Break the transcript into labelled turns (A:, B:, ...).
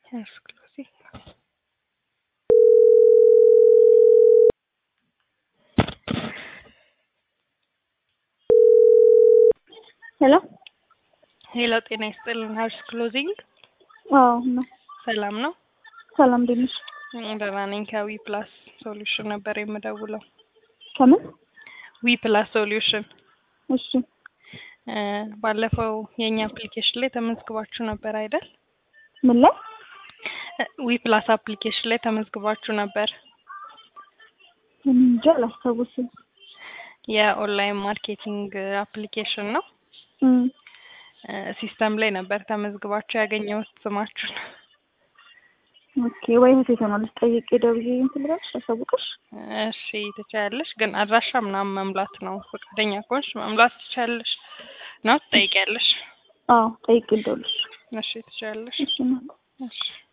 A: Exclusive.
B: ሄሎ
A: ሄሎ፣ ጤና ይስጥልን። ሀርስ ክሎዚንግ
B: አዎ ነው።
A: ሰላም ነው?
B: ሰላም እንዴት ነሽ?
A: ደህና ነኝ። ከዊ ፕላስ ሶሉሽን ነበር የምደውለው።
B: ከምን?
A: ዊ ፕላስ ሶሉሽን
B: እሺ
A: እ ባለፈው የእኛ አፕሊኬሽን ላይ ተመዝግባችሁ ነበር አይደል?
B: ምን ላይ?
A: ዊ ፕላስ አፕሊኬሽን ላይ ተመዝግባችሁ ነበር።
B: እንጃ አላስታውስም።
A: የኦንላይን ማርኬቲንግ አፕሊኬሽን ነው።
B: እም
A: እ ሲስተም ላይ ነበር ተመዝግባችሁ ያገኘሁት ስማችሁን።
B: ኦኬ ወይ እህቴ ትሆናለች ጠይቄ ደውዬ እንትን ልበልሽ አሳውቅሽ።
A: እሺ ትችያለሽ፣ ግን አድራሻ ምናምን መምላት ነው። ፈቃደኛ ከሆንሽ መምላት ትችያለሽ ነው ትጠይቂያለሽ።
B: አዎ ጠይቄ ልደውልሽ።
A: እሺ ትችያለሽ።
B: እሺ እናት
A: እሺ